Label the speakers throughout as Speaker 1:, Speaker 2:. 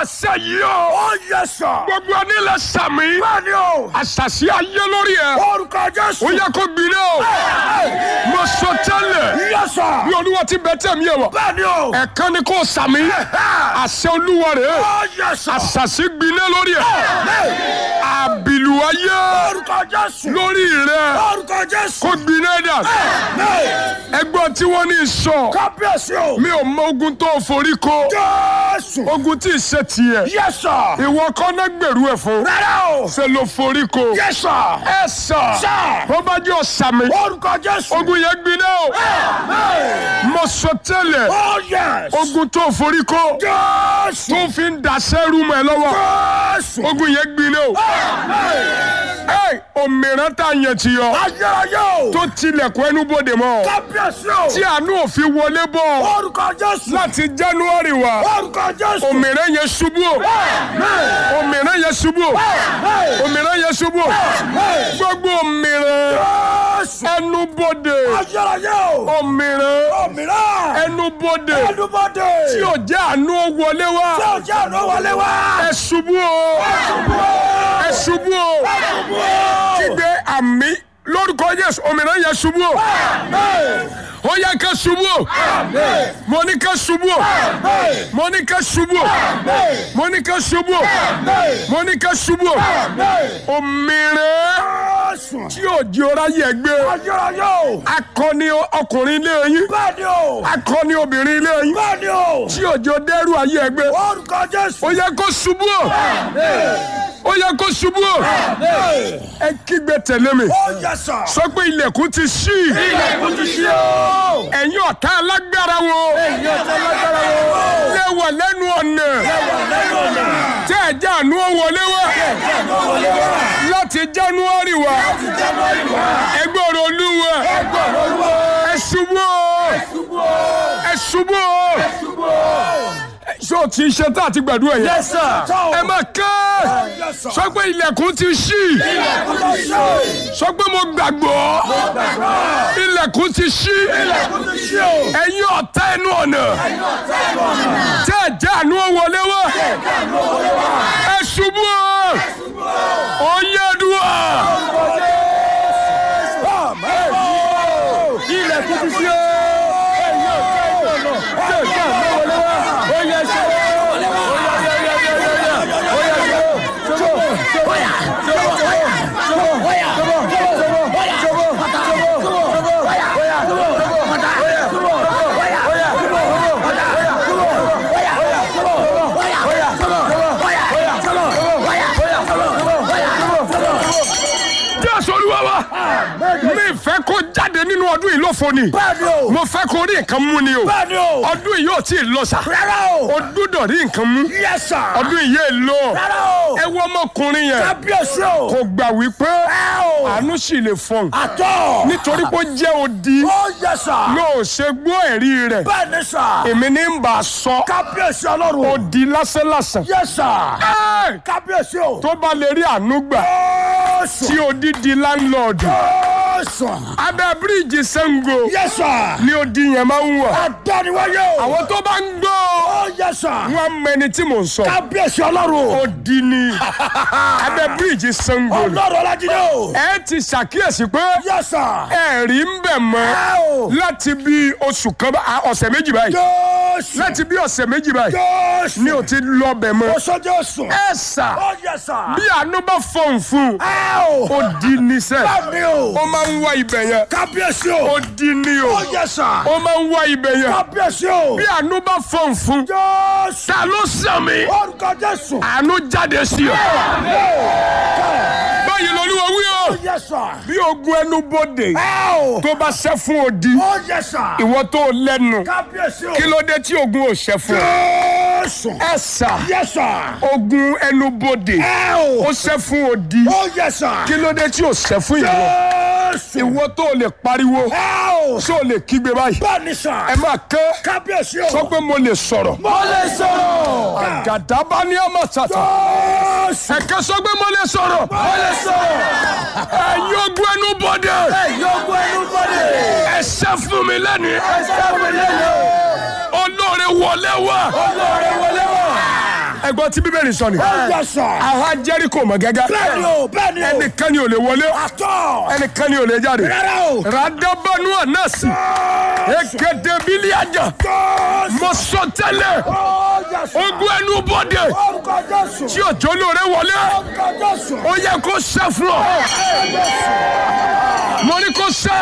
Speaker 1: àṣẹ yìí o.
Speaker 2: Ó yẹ sà.
Speaker 1: gbogbo onílẹ̀ sàmì.
Speaker 2: Bẹ́ẹ̀ni o.
Speaker 1: àṣàṣì ayé lórí ẹ̀.
Speaker 2: Orúkọ Jésù.
Speaker 1: ó yẹ kó gbiná o. mo sọ tẹ́lẹ̀.
Speaker 2: Yẹ sà.
Speaker 1: bí olúwa ti bẹ tẹ̀mí ẹ̀ wọ̀.
Speaker 2: Bẹ́ẹ̀ni o.
Speaker 1: ẹ̀kan ni kò sàmì. àṣẹ olúwa rẹ̀.
Speaker 2: Ó yẹ sà.
Speaker 1: àṣàṣì gbiná lórí ẹ̀. àbìlù ayé
Speaker 2: Orúkọ Jésù.
Speaker 1: lórí rẹ̀.
Speaker 2: Orúkọ Jésù.
Speaker 1: kó gbiná dà. ẹgbọ́n tí wọ́n ní sọ.
Speaker 2: Kábíyèsí o.
Speaker 1: mi ò mọ ogun tó forí ko.
Speaker 2: Jésù.
Speaker 1: ogun tí ì ṣe tiẹ̀.
Speaker 2: Yẹ sà.
Speaker 1: ìwọ kọ́ náà gbèrú ẹ̀ fún.
Speaker 2: Rárá o.
Speaker 1: ṣe ló forí ko.
Speaker 2: Yẹ sà.
Speaker 1: ẹ sà.
Speaker 2: Sà.
Speaker 1: tó bá jẹ́ ọ̀sàmì.
Speaker 2: Orúkọ Jésù.
Speaker 1: ogun yẹn gbiná o. mo sọ tẹ́lẹ̀.
Speaker 2: Ó yẹ.
Speaker 1: ogun tó forí ko.
Speaker 2: Jésù.
Speaker 1: tó fi ń daṣẹ́ rú mọ́ ẹ lọ́wọ́.
Speaker 2: Jésù.
Speaker 1: ogun yẹn gbiná o. ẹ òmìnira tá a yàn ti yọ.
Speaker 2: Ayérayé o.
Speaker 1: tó tilẹ̀kùn ẹnu bòde mọ́.
Speaker 2: Kábíyèsí o.
Speaker 1: tí àánú òfin wọlé bọ̀.
Speaker 2: Orúkọ Jésù.
Speaker 1: láti january wá.
Speaker 2: Orúkọ Jésù.
Speaker 1: òmìnira yẹn ṣubú o. òmìnira yẹn ṣubú o. òmìnira yẹn ṣubú o. gbogbo òmìnira
Speaker 2: Jésù.
Speaker 1: ẹnu bòde.
Speaker 2: Ayérayé o.
Speaker 1: òmìnira
Speaker 2: Òmìnira.
Speaker 1: ẹnu bòde.
Speaker 2: Ẹnubodè.
Speaker 1: tí ò jẹ́ àánú wọlé
Speaker 2: Tí
Speaker 1: wá.
Speaker 2: ò jẹ́ ọ̀nà wọlé wá.
Speaker 1: ẹ ṣubú o. ẹ ṣubú o. kígbe àmì lórúkọ Jésù òmìnira yẹn ṣubú o. ó yẹ ká ṣubú o. mo ní ká ṣubú o. mo ní ká ṣubú o. mo ní ká ṣubú o. mo ní ká ṣubú o. òmìnira
Speaker 2: Jésù.
Speaker 1: tí ò di ọ̀rá yẹ gbé.
Speaker 2: Ayérayé o.
Speaker 1: akọni ọkùnrin ilé yín.
Speaker 2: Bẹ́ẹ̀ni o.
Speaker 1: akọni obìnrin ilé yín.
Speaker 2: Bẹ́ẹ̀ni o.
Speaker 1: tí òjò dẹ́rù ayé ẹgbẹ́.
Speaker 2: Orúkọ Jésù.
Speaker 1: ó yẹ kó ṣubú o. ó yẹ kó ṣubú o. ẹ kígbe tẹ̀lé mi.
Speaker 2: Ó yẹ sà.
Speaker 1: sọ pé ilẹ̀kùn ti ṣí.
Speaker 2: Ilẹ̀kùn ti ṣí o.
Speaker 1: ẹ̀yin ọ̀tá alágbára wo.
Speaker 2: Ẹ̀yin ọ̀tá lágbára wo.
Speaker 1: lẹ́wọ̀ lẹ́nu ọ̀nà.
Speaker 2: Lẹ́nu ọ̀nà.
Speaker 1: tẹ́ ẹ̀ jẹ́ àánú wọlé wá.
Speaker 2: Ẹ̀jẹ̀ wọlé wá.
Speaker 1: láti january wá.
Speaker 2: January wá.
Speaker 1: ẹgbẹ́ ọ̀rọ̀ olúwa.
Speaker 2: Ẹgbẹ́ olúwa.
Speaker 1: ẹ ṣubú o. ẹ ṣubú o. ṣé o ti ṣe tá àti gbàdúrà yẹn.
Speaker 2: Yes, sir.
Speaker 1: ẹ máa ká.
Speaker 2: Yes, sir.
Speaker 1: sọ pé ilẹ̀kùn ti ṣí.
Speaker 2: Ilẹ̀kùn ti ṣí.
Speaker 1: sọ pé mo gbàgbọ́. ilẹ̀kùn ti ṣí.
Speaker 2: Ilẹ̀kùn ti ṣí o.
Speaker 1: ẹ̀yin ọ̀tá ẹnu ọ̀nà.
Speaker 2: Ẹ̀yin ọ̀tá ẹnu ọ̀nà.
Speaker 1: tẹ́ ẹ̀ jẹ́ àánú wọlé wá.
Speaker 2: Ẹ̀jẹ̀ àánú wọlé wá.
Speaker 1: ẹ ṣubú o. ó yẹ dùn à.
Speaker 2: Ilẹ̀kùn ti ṣí o. Ẹ̀yin ọ̀tá ẹnu ọ̀nà. Ẹ̀jẹ̀ àánú wọlé wá. Ó yẹ ṣe. Ó yẹ yẹ yẹ yẹ yẹ yẹ. Ó yẹ ṣe. Ṣọwọ́ ṣọwọ́ ṣọwọ́ ṣọwọ́ ṣọwọ́ ṣọwọ́ ṣọwọ́ ṣọwọ́ ṣọwọ́.
Speaker 1: jésù olúwa wa. mi fẹ́ kó jáde nínú ọdún yìí lófo ni.
Speaker 2: Bẹ́ẹ̀ni o.
Speaker 1: mo fẹ́ kó rí nǹkan mú ni o.
Speaker 2: Bẹ́ẹ̀ni o.
Speaker 1: ọdún yìí yóò tí ì lọ sa.
Speaker 2: Rárá o.
Speaker 1: o dúdọ̀ rí nǹkan mú.
Speaker 2: Yes, sir.
Speaker 1: ọdún yìí yé lọ.
Speaker 2: Rárá o.
Speaker 1: ẹ wọ ọmọkùnrin yẹn.
Speaker 2: Kábíyèsí o.
Speaker 1: kò gbà wípé
Speaker 2: Ẹ o.
Speaker 1: àánú sì lè fọhùn.
Speaker 2: Àtọ̀.
Speaker 1: nítorí pé ó jẹ́ odi.
Speaker 2: Ó yẹ sà.
Speaker 1: yóò ṣe gbọ́ ẹ̀rí rẹ̀.
Speaker 2: Bẹ́ẹ̀ni sà.
Speaker 1: èmi ní ń bá a sọ.
Speaker 2: Kábíyèsí ọlọ́run.
Speaker 1: odi lásánlásán.
Speaker 2: Yẹ sà.
Speaker 1: Ẹ́!
Speaker 2: Kábíyèsí o.
Speaker 1: tó bá lè rí àánú gbà
Speaker 2: Jésù.
Speaker 1: tí odi di láńlọ́ọ̀dù.
Speaker 2: Jésù.
Speaker 1: abẹ́ bíríìjì Ṣàngó
Speaker 2: Yẹ sà.
Speaker 1: ni odi yẹn máa ń wà.
Speaker 2: Àdániwáyé o.
Speaker 1: àwọn tó bá ń gbọ́
Speaker 2: Ó yẹ sà.
Speaker 1: wọn mẹni tí mò ń sọ.
Speaker 2: Kábíyèsí ọlọ́run.
Speaker 1: odi ni abẹ́ bíríìjì Ṣàngó ni.
Speaker 2: Ọlọ́run Ọlájídé o.
Speaker 1: ẹ ti ṣàkíyèsí pé
Speaker 2: Yẹ sà.
Speaker 1: ẹ̀rí ń bẹ̀ mọ́
Speaker 2: Ẹ o.
Speaker 1: láti bí oṣù kan bá- a- ọ̀sẹ̀ méjì báyìí
Speaker 2: Jésù.
Speaker 1: láti bí ọ̀sẹ̀ méjì báyìí
Speaker 2: Jésù.
Speaker 1: ni ò ti lọ bẹ̀ mọ́.
Speaker 2: Oṣó Jésù.
Speaker 1: ẹ sà
Speaker 2: Ó yẹ sà.
Speaker 1: bí àánú bá fọ̀n fún
Speaker 2: Ẹ o.
Speaker 1: ó di ní sẹ́
Speaker 2: Bẹ́ẹ̀ni o.
Speaker 1: ó máa ń wá ibẹ̀ yẹn
Speaker 2: Kábíyèsí o.
Speaker 1: ó di ní o
Speaker 2: Ó yẹ sà.
Speaker 1: ó máa ń wá ibẹ̀ yẹn
Speaker 2: Kábíyèsí o.
Speaker 1: bí àánú bá fọ̀n fún
Speaker 2: Jésù.
Speaker 1: ta ló sàmì
Speaker 2: Orúkọ Jésù.
Speaker 1: àánú jáde sí ọ báyìí lolúwa wí o
Speaker 2: Ó yẹ sà.
Speaker 1: bí ogun ẹnu bodè
Speaker 2: Ẹ o.
Speaker 1: tó bá ṣẹ́ fún odi
Speaker 2: Ó yẹ sà.
Speaker 1: ìwọ tó lẹ́nu
Speaker 2: Kábíyèsí o.
Speaker 1: kí ló dé tí ogun ò ṣẹ́ fún ọ
Speaker 2: Jésù.
Speaker 1: ẹ sà
Speaker 2: Yẹ sà.
Speaker 1: ogun ẹnu bodè
Speaker 2: Ẹ
Speaker 1: ó
Speaker 2: o.
Speaker 1: ṣẹ́ fún odi
Speaker 2: Ó yẹ sà.
Speaker 1: kí ló dé tí ò ṣẹ́ fún ìwọ
Speaker 2: Jésù.
Speaker 1: ìwọ tó lè pariwo
Speaker 2: Ẹ o.
Speaker 1: tó lè kígbe báyìí
Speaker 2: Bẹ́ẹ̀ni sà.
Speaker 1: ẹ máa ké
Speaker 2: Kábíyèsí o.
Speaker 1: sọ pé mo lè sọ̀rọ̀
Speaker 2: Mo lè sọ̀rọ̀.
Speaker 1: gàdábà ní ọmọ tàtà
Speaker 2: Jésù.
Speaker 1: ẹ̀kẹ́ sọ pé mo lè sọ̀rọ̀
Speaker 2: Mo lè sọ̀rọ̀.
Speaker 1: ẹ̀yin ogun ẹnu bodè
Speaker 2: Yọ̀gbọ́ ẹnu bọ́dẹ̀.
Speaker 1: ẹ ṣẹ́ fún mi lẹ́nu
Speaker 2: Ẹsẹ̀ mi lẹ́nu.
Speaker 1: olóore wọlé wá
Speaker 2: Olóore wọlé wọ̀.
Speaker 1: ẹgbọ́n tí bíbélì sọ ni
Speaker 2: Yes, sir.
Speaker 1: àwa jẹ́ríkò mọ̀ gẹ́gẹ́
Speaker 2: Bẹ́ẹ̀ni o, bẹ́ẹ̀ni o.
Speaker 1: ẹnìkan ni ò lè wọlé
Speaker 2: Àtọ̀.
Speaker 1: ẹnìkan ni ò lè jáde
Speaker 2: Rárá o.
Speaker 1: radabanu anasi ekedebili aja
Speaker 2: Jésù.
Speaker 1: mo sọ tẹ́lẹ̀
Speaker 2: Oh, yes, sir.
Speaker 1: ogun ẹnu bọ́dẹ
Speaker 2: Orúkọ Jésù.
Speaker 1: tí òjò lóore wọlé
Speaker 2: Orúkọ Jésù.
Speaker 1: ó yẹ kó ṣe fún ọ mo ní kó ṣe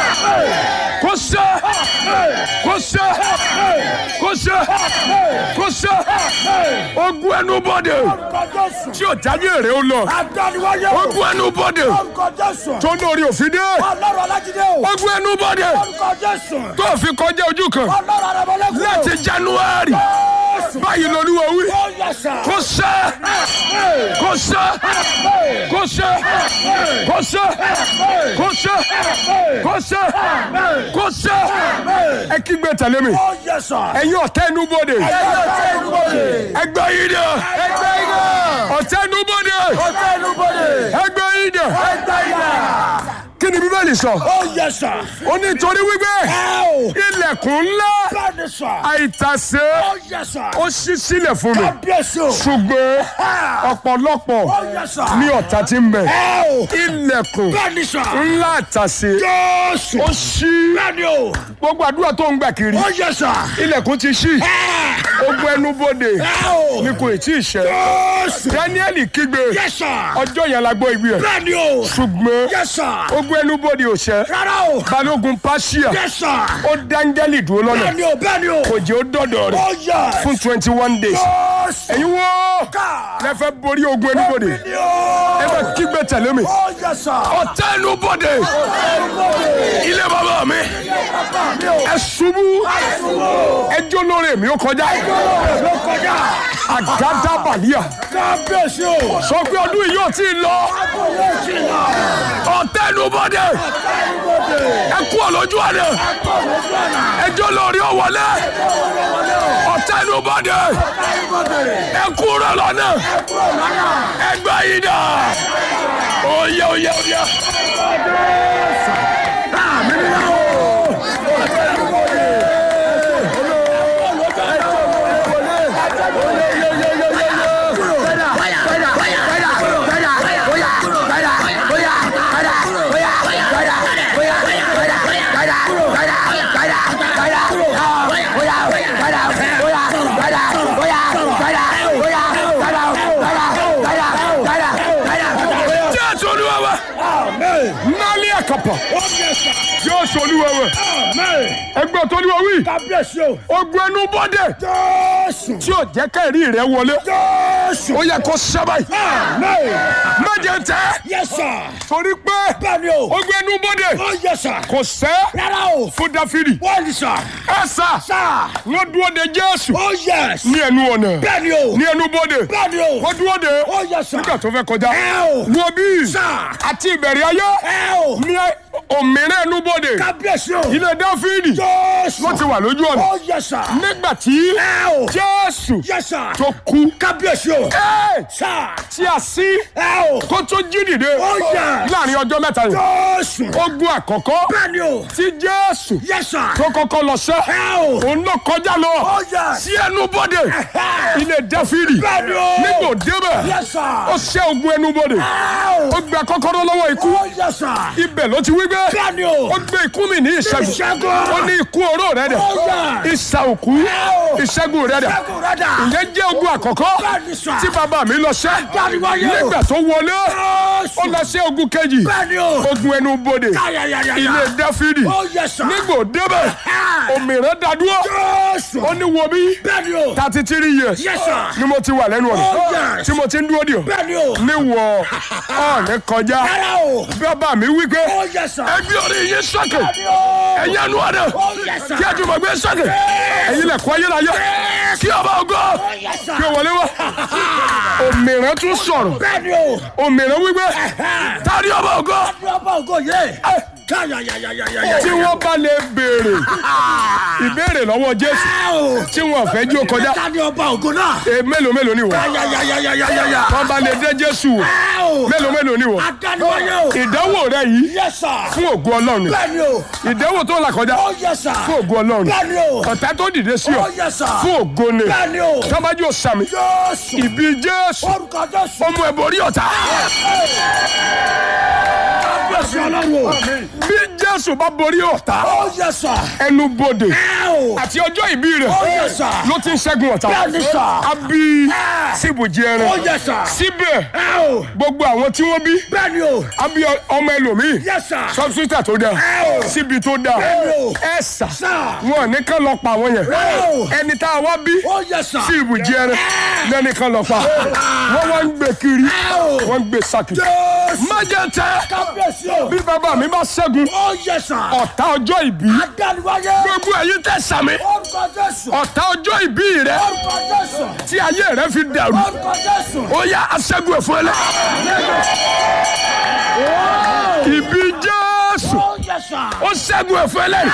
Speaker 1: kó ṣe kó ṣe kó ṣe kó ṣe ogun ẹnu bọ́dẹ
Speaker 2: Orúkọ Jésù.
Speaker 1: tí ò jáde èrè ó lọ
Speaker 2: Adániwáyé o.
Speaker 1: ogun ẹnu bọ́dẹ
Speaker 2: Orúkọ Jésù.
Speaker 1: tó lórí òfin dé
Speaker 2: Ọlọ́run Alájídé o.
Speaker 1: ogun ẹnu bọ́dẹ
Speaker 2: Orúkọ Jésù.
Speaker 1: tó fi kọjá ojú kan
Speaker 2: Ọlọ́run Arẹ́mọlẹ́kùn.
Speaker 1: láti january
Speaker 2: Jésù.
Speaker 1: báyìí lolúwa wí
Speaker 2: Oh, yes, sir.
Speaker 1: kó ṣe kó ṣe kó ṣe kó ṣe kó ṣe kó ṣe kó ṣe ẹ kígbe tẹ̀lé mi
Speaker 2: Oh, yes, sir.
Speaker 1: ẹ̀yin ọ̀tá ẹnu bọ́dẹ
Speaker 2: Ọ̀tẹ̀ inú bodè.
Speaker 1: ẹgbẹ́ yìí dẹ
Speaker 2: Ẹgbẹ́ iná.
Speaker 1: ọ̀tá ẹnu bọ́dẹ
Speaker 2: Ọ̀tẹ̀ inú bodè.
Speaker 1: ẹgbẹ́ yìí dẹ
Speaker 2: Ẹgbẹ́ iná.
Speaker 1: kí ni bíbélì sọ
Speaker 2: Oh, yes, sir.
Speaker 1: ó ní torí wípé
Speaker 2: Ẹ o.
Speaker 1: ilẹ̀kùn ńlá
Speaker 2: Bẹ́ẹ̀ni sir.
Speaker 1: àìtàsé
Speaker 2: Oh, yes, sir.
Speaker 1: ó ṣí sílẹ̀ fún mi
Speaker 2: Kábíyèsí o.
Speaker 1: ṣùgbọ́n ọ̀pọ̀lọpọ̀
Speaker 2: Oh, yes, sir.
Speaker 1: ní ọ̀tá tí ń bẹ
Speaker 2: Ẹ o.
Speaker 1: ilẹ̀kùn
Speaker 2: Bẹ́ẹ̀ni sir.
Speaker 1: ńlá àtàsé
Speaker 2: Jésù.
Speaker 1: ó ṣí
Speaker 2: Bẹ́ẹ̀ni o.
Speaker 1: gbogbo àdúrà tó ń gbà kiri
Speaker 2: Oh, yes, sir.
Speaker 1: ilẹ̀kùn ti ṣí
Speaker 2: Ẹ
Speaker 1: ogun ẹnu bóde
Speaker 2: o.
Speaker 1: ni kò tí ì ṣẹ
Speaker 2: Jésù.
Speaker 1: Dáníẹ́lì kígbe
Speaker 2: Yes, sir.
Speaker 1: ọjọ́ yẹn la gbọ́ ibi ẹ̀
Speaker 2: Bẹ́ẹ̀ni o.
Speaker 1: ṣùgbọ́n
Speaker 2: Yes, sir.
Speaker 1: ogun ẹnu bóde ò ṣẹ
Speaker 2: Rárá o.
Speaker 1: balógun pàṣíà
Speaker 2: Yes, sir.
Speaker 1: ó dáńgẹ́lì dúró lọ́nà
Speaker 2: Bẹ́ẹ̀ni o. Bẹ́ẹ̀ni o.
Speaker 1: kò jẹ́ ó dọ̀dọ̀ rẹ̀
Speaker 2: Oh, yes.
Speaker 1: fún twenty one days
Speaker 2: Jésù.
Speaker 1: ẹ̀yin wo
Speaker 2: Ká.
Speaker 1: lẹ́fẹ̀ẹ́ borí ogun ẹnu bóde
Speaker 2: Bẹ́ẹ̀ni o.
Speaker 1: ẹ bá kígbe tẹ̀lé mi
Speaker 2: Oh, yes, sir.
Speaker 1: ọ̀tá ẹnu bóde ilé bàbá mi
Speaker 2: Bẹ́ẹ̀ni o.
Speaker 1: ẹ ṣubú ẹjọ́ lórí mi ó kọjá
Speaker 2: Ló kọjá.
Speaker 1: àgádá bàlíà
Speaker 2: Kábíyèsí o.
Speaker 1: sọ pé ọdún yìí yóò tí ì lọ
Speaker 2: Akọ̀wé ti lọ.
Speaker 1: ọ̀tá ẹnu bóde
Speaker 2: Ẹnubodè.
Speaker 1: ẹ kú ọ̀lọ́jú àná
Speaker 2: Akọ̀wé ti lọ.
Speaker 1: ẹjọ́ lórí ó wọlé ọ̀tá ẹnu bóde
Speaker 2: Ẹnubodè.
Speaker 1: ẹ kú rẹ lọ́nà
Speaker 2: Kúrò lọ́nà.
Speaker 1: ẹgbẹ́ yìí dà oyè oyè oyè. jésù olúwa wa
Speaker 2: Amen.
Speaker 1: nálẹ́ àkàpà
Speaker 2: Oh, yes, sir.
Speaker 1: jésù olúwa wa
Speaker 2: Amen.
Speaker 1: ẹgbẹ́ tó olúwa wí
Speaker 2: Kábíyèsí o.
Speaker 1: ogun ẹnu bọ́dẹ̀
Speaker 2: Jésù.
Speaker 1: tí ò jẹ́ kẹ́rì rẹ wọlé
Speaker 2: Jésù.
Speaker 1: ó yẹ kó sábà yìí
Speaker 2: Amen.
Speaker 1: méje tẹ́
Speaker 2: Yes, sir.
Speaker 1: torí pé
Speaker 2: Bẹ́ẹ̀ni o.
Speaker 1: ogun ẹnu bọ́dẹ̀
Speaker 2: Oh, yes, sir.
Speaker 1: kò sẹ́
Speaker 2: Rárá o.
Speaker 1: fún dáfídì
Speaker 2: Wọ́n ní sir.
Speaker 1: ẹ sà
Speaker 2: Sir.
Speaker 1: wọ́n dúró de jésù
Speaker 2: Oh, yes.
Speaker 1: ní ẹnu ọ̀nà
Speaker 2: Bẹ́ẹ̀ni o.
Speaker 1: ní ẹnu bọ́dẹ̀
Speaker 2: Bẹ́ẹ̀ni o.
Speaker 1: wọ́n dúró de
Speaker 2: Oh, yes, sir.
Speaker 1: nígbà tó fẹ́ kọjá
Speaker 2: Ẹ o.
Speaker 1: wo bí
Speaker 2: Sir.
Speaker 1: àti ìbẹ̀rẹ̀ ayé
Speaker 2: Ẹ o.
Speaker 1: ní òmìnira ẹnu bọ́dẹ̀
Speaker 2: Kábíyèsí o.
Speaker 1: ilé dáfídì
Speaker 2: Jésù.
Speaker 1: wọ́n ti wà lójú ọ̀nà
Speaker 2: Oh, yes, sir.
Speaker 1: nígbà tí
Speaker 2: Ẹ o.
Speaker 1: jésù
Speaker 2: Yes, sir.
Speaker 1: tó kú
Speaker 2: Kábíyèsí o.
Speaker 1: ẹ́
Speaker 2: Sir.
Speaker 1: tí a sí
Speaker 2: Ẹ o.
Speaker 1: kó tó jí dìde
Speaker 2: Oh, yes.
Speaker 1: láàrin ọjọ́ mẹ́ta yìí
Speaker 2: Jésù.
Speaker 1: ogun àkọ́kọ́
Speaker 2: Bẹ́ẹ̀ni o.
Speaker 1: tí jésù
Speaker 2: Yes, sir.
Speaker 1: tó kọ́kọ́ lọ sẹ́
Speaker 2: Ẹ o.
Speaker 1: òun náà kọjá lọ
Speaker 2: Oh, yes.
Speaker 1: sí ẹnu bọ́dẹ̀
Speaker 2: Ẹ̀hẹ́.
Speaker 1: ilé dáfídì
Speaker 2: Bẹ́ẹ̀ni o.
Speaker 1: nígbò débẹ̀
Speaker 2: Yes, sir.
Speaker 1: ó ṣẹ́ ogun ẹnu bọ́dẹ̀
Speaker 2: Ẹ
Speaker 1: ó
Speaker 2: o.
Speaker 1: gba kọ́kọ́rọ́ lọ́wọ́ ikú
Speaker 2: Oh, yes, sir.
Speaker 1: ibẹ̀ ló ti wí pé
Speaker 2: Bẹ́ẹ̀ni o.
Speaker 1: ó gbé ikú mi ní ìṣẹ́gun
Speaker 2: Ìṣẹ́gun.
Speaker 1: ó ní ikú oró rẹ̀ dẹ̀
Speaker 2: Oh, yes.
Speaker 1: ìṣà òkú
Speaker 2: o.
Speaker 1: ìṣẹ́gun rẹ̀ dẹ̀
Speaker 2: Ṣẹ́gun rẹ̀ dà.
Speaker 1: ìyẹn jẹ́ ogun àkọ́kọ́
Speaker 2: Bẹ́ẹ̀ni, sir.
Speaker 1: tí bàbá mi lọ sẹ́
Speaker 2: Dáríwáyé o.
Speaker 1: nígbà tó wọlé
Speaker 2: Jésù.
Speaker 1: ó lọ sí ogun kejì
Speaker 2: Bẹ́ẹ̀ni o.
Speaker 1: ogun ẹnu bodè
Speaker 2: Yáyáyáyá.
Speaker 1: ilé dáfídì
Speaker 2: Oh, yes, sir.
Speaker 1: nígbò débẹ̀
Speaker 2: Ẹ̀hẹ́.
Speaker 1: òmìnira dádúró
Speaker 2: Jésù.
Speaker 1: ó ní wo bí
Speaker 2: Bẹ́ẹ̀ni o.
Speaker 1: thirty three years
Speaker 2: Yes, sir.
Speaker 1: ni mo ti wà lẹ́nu ọ̀nà
Speaker 2: Oh, yes.
Speaker 1: tí mo ti ń dúró dì ọ́
Speaker 2: Bẹ́ẹ̀ni o.
Speaker 1: níwọ̀ ọ̀ọ́nì kọjá
Speaker 2: Rárá o.
Speaker 1: bàbá mi wí pé
Speaker 2: Oh, yes, sir.
Speaker 1: ẹgbẹ́ orí yín sọ́kè
Speaker 2: Bẹ́ẹ̀ni o.
Speaker 1: ẹ̀yin ẹnu ọ̀nà
Speaker 2: Oh, yes, sir.
Speaker 1: kí ẹ̀dùnmọ̀ gbé sọ́kè ẹ̀yin lẹ̀kọ́ ayérayé kí ọba ògo
Speaker 2: Oh, yes, sir.
Speaker 1: kí o wọlé wá òmìnira tún sọ̀rọ̀
Speaker 2: Bẹ́ẹ̀ni o.
Speaker 1: òmìnira wí pé
Speaker 2: Ẹ̀hẹ́.
Speaker 1: tari ọba ògo
Speaker 2: Ní ọba ògo yé.
Speaker 1: ẹ
Speaker 2: Káyàyàyàyàyà.
Speaker 1: tí wọ́n bá lè béèrè ìbéèrè lọ́wọ́ jésù
Speaker 2: Ẹ o.
Speaker 1: tí wọ́n fẹ́ jó kọjá
Speaker 2: Ta ni ọba ògo náà?
Speaker 1: e mélòó mélòó ni wọ́n
Speaker 2: Káyàyàyàyàyà.
Speaker 1: wọ́n bá lè dé jésù wò
Speaker 2: Ẹ o.
Speaker 1: mélòó mélòó ni wọ́n
Speaker 2: Adániwáyé o.
Speaker 1: ìdánwò rẹ yìí
Speaker 2: Yes sir.
Speaker 1: fún ògo ọlọ́run ni
Speaker 2: Bẹ́ẹ̀ni o.
Speaker 1: ìdánwò tó là kọjá
Speaker 2: Ó yes sir.
Speaker 1: fún ògo ọlọ́run ni
Speaker 2: Bẹ́ẹ̀ni o.
Speaker 1: ọ̀tá tó dìde sí ọ
Speaker 2: Ó yes sir.
Speaker 1: fún ògo ni
Speaker 2: Bẹ́ẹ̀ni o.
Speaker 1: tábàjú sàmì
Speaker 2: Jésù.
Speaker 1: ìbí jésù
Speaker 2: Orúkọ Jésù.
Speaker 1: ọmọ ẹ̀bọ̀rí ọ̀tá
Speaker 2: Kábíyèsí ọlọ́run o.
Speaker 1: bí jésù bá borí ọ̀tá
Speaker 2: Ó yes sir.
Speaker 1: ẹnu bodè
Speaker 2: Ẹ o.
Speaker 1: àti ọjọ́ ìbí rẹ̀
Speaker 2: Ó yes sir.
Speaker 1: ló ti ń ṣẹ́gun ọ̀tá
Speaker 2: Bẹ́ẹ̀ni sir.
Speaker 1: a bí síbùjì ẹran
Speaker 2: Ó yes sir.
Speaker 1: síbẹ̀
Speaker 2: Ẹ o.
Speaker 1: gbogbo àwọn tí wọ́n bí
Speaker 2: Bẹ́ẹ̀ni o.
Speaker 1: a bí ọmọ ẹlòmíì
Speaker 2: Yes sir.
Speaker 1: sọ́bsítà tó dáa
Speaker 2: Ẹ o.
Speaker 1: síbi tó dáa
Speaker 2: Bẹ́ẹ̀ni o.
Speaker 1: ẹ sà
Speaker 2: Sir.
Speaker 1: wọn ní kán lọ pa àwọn yẹn
Speaker 2: Ẹ o.
Speaker 1: ẹni tá a wá bí
Speaker 2: Ó yes sir.
Speaker 1: sí ibùjì ẹran lẹ́ni kan lọ pa wọ́n wá ń gbé kiri
Speaker 2: Ẹ o.
Speaker 1: wọ́n ń gbé sákì
Speaker 2: Jésù.
Speaker 1: májètẹ́
Speaker 2: Kábíyèsí o.
Speaker 1: bí bàbá mi bá ṣẹ́gun
Speaker 2: Ó yes sir.
Speaker 1: ọ̀tá ọjọ́ ìbí
Speaker 2: Adániwáyé.
Speaker 1: gbogbo ẹ̀yin tẹ̀ sàmì
Speaker 2: Orúkọ Jésù.
Speaker 1: ọ̀tá ọjọ́ ìbí rẹ
Speaker 2: Orúkọ Jésù.
Speaker 1: tí ayé rẹ fi dàrú
Speaker 2: Orúkọ Jésù.
Speaker 1: ó yá aṣẹ́gun ẹ̀fọ́ ẹlẹ́ ìbí jésù
Speaker 2: Ó yes sir.
Speaker 1: ó ṣẹ́gun ẹ̀fọ́ ẹlẹ́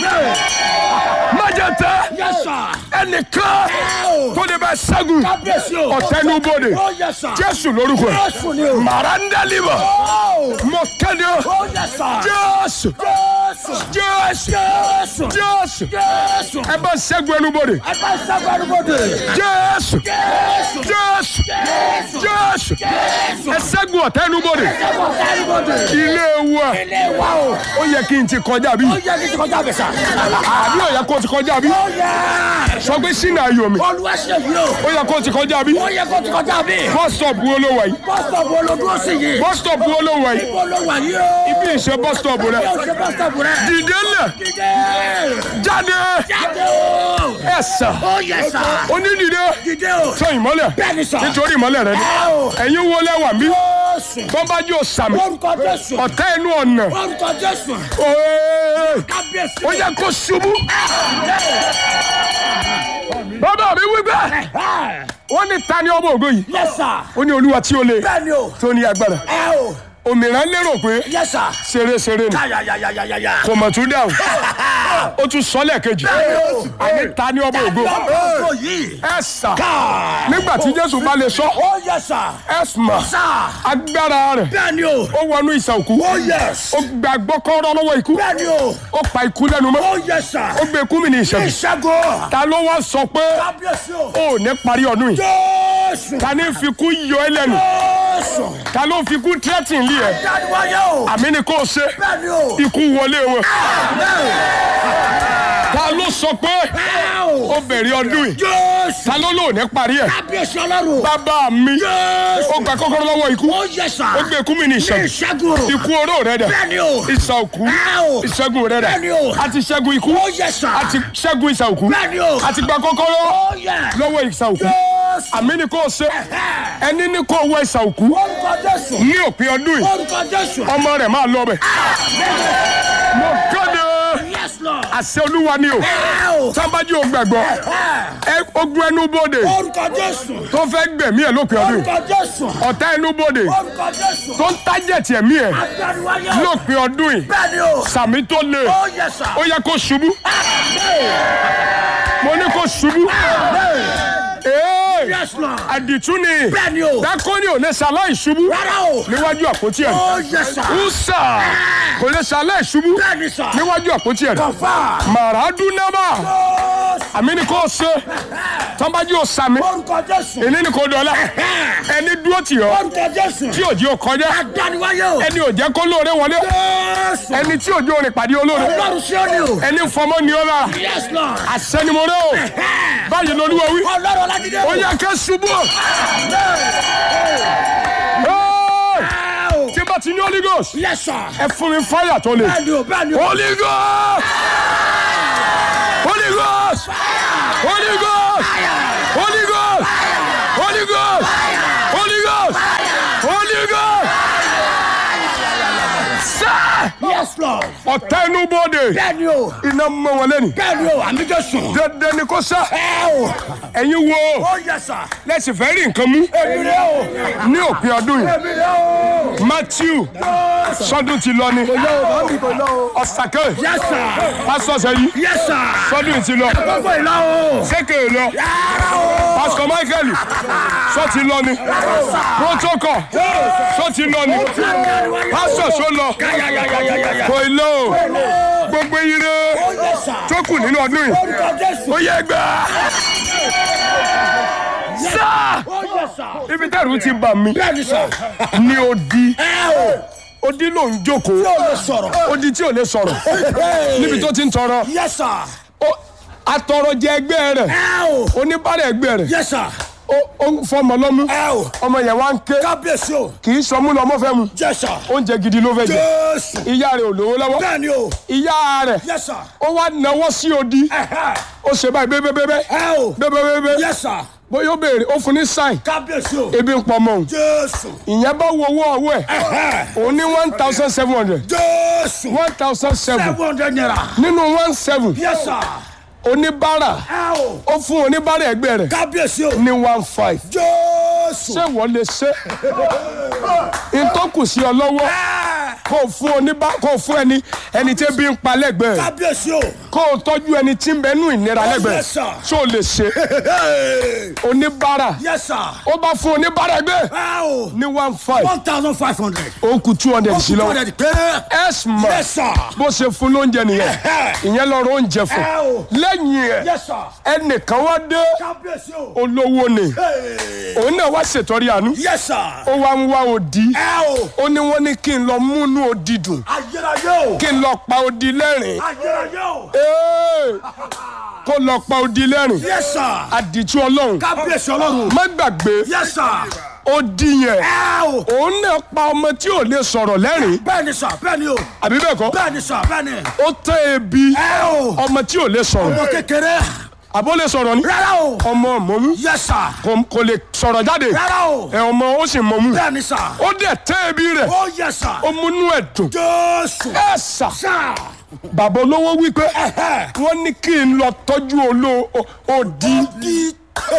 Speaker 1: májètẹ́
Speaker 2: Yes sir.
Speaker 1: ẹnìkan
Speaker 2: o.
Speaker 1: tó lè bá ṣẹ́gun
Speaker 2: Kábíyèsí o.
Speaker 1: ọ̀tẹ́nubodè
Speaker 2: Ó yes sir.
Speaker 1: jésù lórúkọ ẹ̀
Speaker 2: Jésù ni o.
Speaker 1: màrandálíbọ̀
Speaker 2: Ó.
Speaker 1: mọ kéde
Speaker 2: Ó yes sir.
Speaker 1: jésù
Speaker 2: Jésù.
Speaker 1: jésù
Speaker 2: Jésù.
Speaker 1: jésù
Speaker 2: Jésù.
Speaker 1: ẹ bá ṣẹ́gun ẹnubodè
Speaker 2: Ẹ bá sábà arúgbóde.
Speaker 1: jésù
Speaker 2: Jésù.
Speaker 1: jésù
Speaker 2: Jésù.
Speaker 1: jésù
Speaker 2: Jésù.
Speaker 1: ẹ ṣẹ́gun ọ̀tẹ́nubodè
Speaker 2: Ẹ bá sábà arúgbóde.
Speaker 1: ilé wa
Speaker 2: Ilé wa o.
Speaker 1: ó yẹ kí n ti kọjá bí
Speaker 2: Ó yẹ kí n ti kọjá bẹ̀ sà.
Speaker 1: àbí ó yẹ kó ti kọjá bí
Speaker 2: Ó yẹ.
Speaker 1: sọ pé sínú ayọ̀ mi
Speaker 2: Olúwa ṣe yìí o.
Speaker 1: ó yẹ kó ti kọjá bí
Speaker 2: Ó yẹ kó ti kọjá bí.
Speaker 1: bus stop wo ló wà yìí
Speaker 2: Bọ́sítọ̀pù olódúró sí yìí.
Speaker 1: bus stop wo ló wà yìí
Speaker 2: Ibo ló wà yìí o.
Speaker 1: ibi ìṣe bus stop rẹ
Speaker 2: Yóò ṣe bọ́sítọ̀pù rẹ̀.
Speaker 1: dìde lẹ
Speaker 2: Dìde.
Speaker 1: jáde
Speaker 2: Jáde o.
Speaker 1: ẹ sà
Speaker 2: Ó yẹ sà.
Speaker 1: onídìde
Speaker 2: Dìde o.
Speaker 1: sọ ìmọ́lẹ̀
Speaker 2: Bẹ́ẹ̀ni sà.
Speaker 1: nítorí ìmọ́lẹ̀ rẹ ni
Speaker 2: Ẹ o.
Speaker 1: ẹ̀yin wo lẹ́wà mí
Speaker 2: Jésù.
Speaker 1: bọ́mbájú òsàmì
Speaker 2: Orúkọ Jésù.
Speaker 1: ọ̀tá ẹnu ọ̀nà
Speaker 2: Orúkọ Jésù.
Speaker 1: Ooo.
Speaker 2: Kábíyèsí.
Speaker 1: ó yẹ kó ṣubú bàbá mi wí bẹ́ẹ̀ wọ́n ní ta ni ọmọ ògo yìí
Speaker 2: Yes sir.
Speaker 1: ó ní olúwa tí ó le
Speaker 2: Bẹ́ẹ̀ni o.
Speaker 1: tó ní agbára
Speaker 2: Ẹ o.
Speaker 1: òmìnira lérò pé
Speaker 2: Yes sir.
Speaker 1: ṣeréṣeré ni
Speaker 2: Káyàyàyàyàyà.
Speaker 1: kò mọ̀ tún dáhùn ó tún sọ lẹ́ẹ̀kejì àní ta ni ọmọ ògo
Speaker 2: Ọmọ yìí.
Speaker 1: ẹ sà nígbà tí jésù bá lè sọ
Speaker 2: Ó yẹ sà.
Speaker 1: ẹ mà
Speaker 2: Sà.
Speaker 1: agbára rẹ̀
Speaker 2: Bẹ́ẹ̀ni o.
Speaker 1: ó wọnú ìsà òkú
Speaker 2: Ó yẹs.
Speaker 1: ó gbàgbọ́ kọ́rọ́ lọ́wọ́ ikú
Speaker 2: Bẹ́ẹ̀ni o.
Speaker 1: ó pa ikú lẹ́nu mọ́
Speaker 2: Ó yẹ sà.
Speaker 1: ó gbé ikú mi ní ìṣẹ́gun
Speaker 2: Ìṣẹ́gun.
Speaker 1: ta ló wá sọ pé
Speaker 2: Kábíyèsí o.
Speaker 1: ó ní parí ọdún yìí
Speaker 2: Jésù.
Speaker 1: ta ní fi kú yọ ẹ lẹ́nu
Speaker 2: Jésù.
Speaker 1: ta ló fi kú tírẹ́tìn lé ẹ
Speaker 2: Dániwáyé o.
Speaker 1: àmì ni kò ṣe
Speaker 2: Bẹ́ẹ̀ni o.
Speaker 1: ikú wọlé wọn ta ló sọ pé
Speaker 2: Ẹ o.
Speaker 1: ó bẹ̀rẹ̀ ọdún yìí
Speaker 2: Jésù.
Speaker 1: ta ló lò ní parí ẹ̀
Speaker 2: Kábíyèsí ọlọ́run.
Speaker 1: bàbá mi
Speaker 2: Jésù.
Speaker 1: ó gba kọ́kọ́rọ́ lọ́wọ́ ikú
Speaker 2: Ó yẹ sà.
Speaker 1: ó gbé ikú mi ní ìṣẹ́gun
Speaker 2: Ìṣẹ́gun.
Speaker 1: ikú oró rẹ dẹ̀
Speaker 2: Bẹ́ẹ̀ni o.
Speaker 1: ìsà òkú
Speaker 2: Ẹ o.
Speaker 1: ìṣẹ́gun rẹ
Speaker 2: Bẹ́ẹ̀ni
Speaker 1: dẹ̀
Speaker 2: o.
Speaker 1: a ti ṣẹ́gun ikú
Speaker 2: Ó yẹ sà.
Speaker 1: a ti ṣẹ́gun ìsà òkú
Speaker 2: Bẹ́ẹ̀ni o.
Speaker 1: a ti gba kọ́kọ́rọ́
Speaker 2: Ó yẹ.
Speaker 1: lọ́wọ́ ìsà òkú
Speaker 2: Jésù.
Speaker 1: àmì ni kò ṣe ẹni ní kò wọ ìsà òkú
Speaker 2: Orúkọ Jésù.
Speaker 1: ní òpin ọdún yìí
Speaker 2: Orúkọ Jésù.
Speaker 1: ọmọ rẹ̀ máa lọ bẹ̀ mo kéde
Speaker 2: Yes Lord.
Speaker 1: àṣẹ olúwa ni o
Speaker 2: Ẹ o.
Speaker 1: sábàjì ò gbàgbọ́ ẹ ogun ẹnu bòde
Speaker 2: Orúkọ Jésù.
Speaker 1: tó fẹ́ gbẹ̀mí ẹ̀ lópin ọdún yìí
Speaker 2: Orúkọ Jésù.
Speaker 1: ọ̀tá ẹnu bòde
Speaker 2: Orúkọ Jésù.
Speaker 1: tó ń tájẹ̀tì ẹ̀mí ẹ̀
Speaker 2: Dániwáyé o.
Speaker 1: lópin ọdún yìí
Speaker 2: Bẹ́ẹ̀ni o.
Speaker 1: sàmì tó le
Speaker 2: Ó yẹ sà.
Speaker 1: ó yẹ kó ṣubú mo ní kó ṣubú ee
Speaker 2: Yes Lord.
Speaker 1: àdìtú ni
Speaker 2: Bẹ́ẹ̀ni o.
Speaker 1: dákọ́ni ò lè ṣaláì ṣubú
Speaker 2: Rárá o.
Speaker 1: níwájú àpótí ẹ̀
Speaker 2: Ó yẹ sà.
Speaker 1: ùsà kò lè ṣaláì ṣubú
Speaker 2: Bẹ́ẹ̀ni sà.
Speaker 1: níwájú àpótí ẹ̀
Speaker 2: Kọ̀fà.
Speaker 1: màràdúnámà
Speaker 2: Jésù.
Speaker 1: àmì ni kò ṣe tọ́nbájú ò sàmì
Speaker 2: Orúkọ Jésù.
Speaker 1: èní ni kò dọ̀la ẹni dúró tì ọ́
Speaker 2: Orúkọ Jésù.
Speaker 1: tí òjì ò kọjá
Speaker 2: Dániwáyé o.
Speaker 1: ẹni ò jẹ́ kó lóore wọlé
Speaker 2: Jésù.
Speaker 1: ẹni tí òjò rìn pàdé olóore
Speaker 2: Ọlọ́run ṣé ó ní o.
Speaker 1: ẹni fọmọ ni ó lára
Speaker 2: Yes Lord.
Speaker 1: àṣẹ ni mo rẹ o báyìí lolúwa wí
Speaker 2: Ọlọ́run Ọlájídé o.
Speaker 1: ó yẹ ká ṣubú o. Hey! tí bá ti ní holy ghost
Speaker 2: Yes sir.
Speaker 1: ẹ fún mi fáyà tó le
Speaker 2: Bẹ́ẹ̀ni o. Bẹ́ẹ̀ni o.
Speaker 1: holy ghost holy ghost holy ghost holy ghost holy ghost holy ghost holy ghost sir
Speaker 2: Yes Lord. Lord.
Speaker 1: ọ̀tá inú bóde
Speaker 2: Bẹ́ẹ̀ni o.
Speaker 1: iná mọ́ wọn lẹ́nu
Speaker 2: Bẹ́ẹ̀ni o. Àmì Jésù.
Speaker 1: dandan ni kò sá
Speaker 2: Ẹ o.
Speaker 1: ẹ̀yin wo
Speaker 2: Ó yẹ sà.
Speaker 1: lẹ́sìn fẹ́ rí nǹkan mú
Speaker 2: Èmi rẹ̀ o.
Speaker 1: ní òpin ọdún yìí
Speaker 2: Èmi rẹ̀ o.
Speaker 1: Matthew sọdún ti lọ ni
Speaker 2: Kò lọ o. Màmí kò lọ o.
Speaker 1: ọ̀sàkẹ́
Speaker 2: Yes sir.
Speaker 1: pásítọ̀ sẹ́yìn
Speaker 2: Yes sir.
Speaker 1: sọdún yìí ti lọ
Speaker 2: Gbogbo ìlọ o.
Speaker 1: sékè lọ
Speaker 2: Yàrá o.
Speaker 1: pásítọ̀ Michael sọ ti lọ ni protocol sọ ti lọ ni pásítọ̀ sọ lọ
Speaker 2: Yàyàyàyàyàyà.
Speaker 1: kò ì lọ o gbogbo ire
Speaker 2: Ó yẹ sà.
Speaker 1: tó kù nínú ọdún yìí
Speaker 2: Orúkọ Jésù.
Speaker 1: ó yẹ gbà sáà
Speaker 2: Ó yẹ sà.
Speaker 1: ibi tẹ́rù ti bà mí
Speaker 2: Bẹ́ẹ̀ni sà.
Speaker 1: ní odi
Speaker 2: Ẹ o.
Speaker 1: odi ló ń jókòó
Speaker 2: Yóò lè sọ̀rọ̀.
Speaker 1: odi tí ò lè sọ̀rọ̀ níbi tó ti ń tọrọ
Speaker 2: Yes sir.
Speaker 1: ó- atọrọjẹ ẹgbẹ́ rẹ̀
Speaker 2: Ẹ o.
Speaker 1: oníbàárẹ̀ ẹgbẹ́ rẹ̀
Speaker 2: Yes sir.
Speaker 1: ó ó ń fọmọ lọ́mú
Speaker 2: Ẹ o.
Speaker 1: ọmọ yẹn wá ń ké
Speaker 2: Kábíyèsí o.
Speaker 1: kì í sọmú lọmọ fẹ́ mu
Speaker 2: Yes sir.
Speaker 1: oúnjẹ gidi ló fẹ́ jẹ
Speaker 2: Jésù.
Speaker 1: ìyá rẹ̀ ò lówó lọ́wọ́
Speaker 2: Bẹ́ẹ̀ni o.
Speaker 1: ìyá rẹ̀
Speaker 2: Yes sir.
Speaker 1: ó wá náwó sí odi
Speaker 2: Ẹ̀hẹ́.
Speaker 1: ó ṣe báyìí bébébébé
Speaker 2: Ẹ o.
Speaker 1: bébébébé
Speaker 2: Yes sir.
Speaker 1: bóyá ó béèrè ó fún ní sáìn
Speaker 2: Kábíyèsí o.
Speaker 1: ebi ń pọ̀ mọ́ òun
Speaker 2: Jésù.
Speaker 1: ìyẹn bá wo owó ọwọ́ ẹ̀
Speaker 2: Ẹ̀hẹ́.
Speaker 1: òun ní one thousand seven hundred
Speaker 2: Jésù.
Speaker 1: one thousand seven
Speaker 2: Seven hundred naira.
Speaker 1: nínú one seven
Speaker 2: Yes sir.
Speaker 1: oníbàárà
Speaker 2: Ẹ o.
Speaker 1: ó fún oníbàárà ẹgbẹ́ rẹ̀
Speaker 2: Kábíyèsí o.
Speaker 1: ní one five
Speaker 2: Jésù.
Speaker 1: ṣé wọ́n lè ṣe ìtọ́kù sí ọ lọ́wọ́
Speaker 2: Ẹ.
Speaker 1: kó o fún oníbà kó o fún ẹni ẹni tí ebi ń pa lẹ́gbẹ̀ẹ́ rẹ̀
Speaker 2: Kábíyèsí o.
Speaker 1: kó o tọ́jú ẹni tí ń bẹ nú ìnira lẹ́gbẹ̀ẹ́
Speaker 2: yes, sir.
Speaker 1: rẹ̀ ṣé o lè ṣe oníbàárà
Speaker 2: Yes sir.
Speaker 1: ó bá fún oníbàárà ẹgbẹ́
Speaker 2: Ẹ o.
Speaker 1: ní one five
Speaker 2: One thousand five hundred.
Speaker 1: ó kù two hundred sí lọ́wọ́
Speaker 2: hundred péré.
Speaker 1: ẹ̀sùn
Speaker 2: Yes sir.
Speaker 1: bó ṣe fún lóúnjẹ nìyẹn ìyẹn lọ́rọ̀ oúnjẹ fún
Speaker 2: Ẹ o.
Speaker 1: lẹ́yìn ẹ̀
Speaker 2: Yes sir.
Speaker 1: ẹnìkan wá dé
Speaker 2: Kábíyèsí o.
Speaker 1: olówó ni
Speaker 2: Hey.
Speaker 1: òun náà wá ṣètọ́rí àánú
Speaker 2: Yes sir.
Speaker 1: ó wá ń wá odi
Speaker 2: Ẹ o.
Speaker 1: ó ní wọ́n ní kí n lọ múnú odi dùn
Speaker 2: Ayérayé o.
Speaker 1: kí n lọ pa odi lẹ́rìn
Speaker 2: Ayérayé o.
Speaker 1: Ee, kó lọ pa odi lẹ́rìn
Speaker 2: Yes sir.
Speaker 1: àdìtú ọlọ́run
Speaker 2: Kábíyèsí ọlọ́run.
Speaker 1: má gbàgbé
Speaker 2: Yes sir.
Speaker 1: odi yẹn
Speaker 2: Ẹ o.
Speaker 1: òun náà pa ọmọ tí ò lè sọ̀rọ̀ lẹ́rìn
Speaker 2: Bẹ́ẹ̀ni sir. Bẹ́ẹ̀ni o.
Speaker 1: àbí bẹ́ẹ̀ kọ́
Speaker 2: Bẹ́ẹ̀ni sir. Bẹ́ẹ̀ni.
Speaker 1: ó tẹ́ ebi
Speaker 2: Ẹ o.
Speaker 1: ọmọ tí ò lè sọ̀rọ̀
Speaker 2: Ọmọ kékeré.
Speaker 1: àbó lè sọ̀rọ̀ ni
Speaker 2: Rárá o.
Speaker 1: ọmọ mọ̀mú
Speaker 2: Yes sir.
Speaker 1: kò kò lè sọ̀rọ̀ jáde
Speaker 2: Rárá o.
Speaker 1: ẹ ọmọ ó sì mọ̀mú
Speaker 2: Bẹ́ẹ̀ni sir.
Speaker 1: ó dẹ̀ tẹ́ ebi rẹ̀
Speaker 2: Oh yes sir.
Speaker 1: ó múnú ẹ̀ dùn
Speaker 2: Jésù.
Speaker 1: ẹ sà
Speaker 2: Sir.
Speaker 1: bàbá olówó wípé
Speaker 2: Ẹ̀hẹ́.
Speaker 1: wọ́n ní kí n lọ tọ́jú olóò òdì
Speaker 2: Di.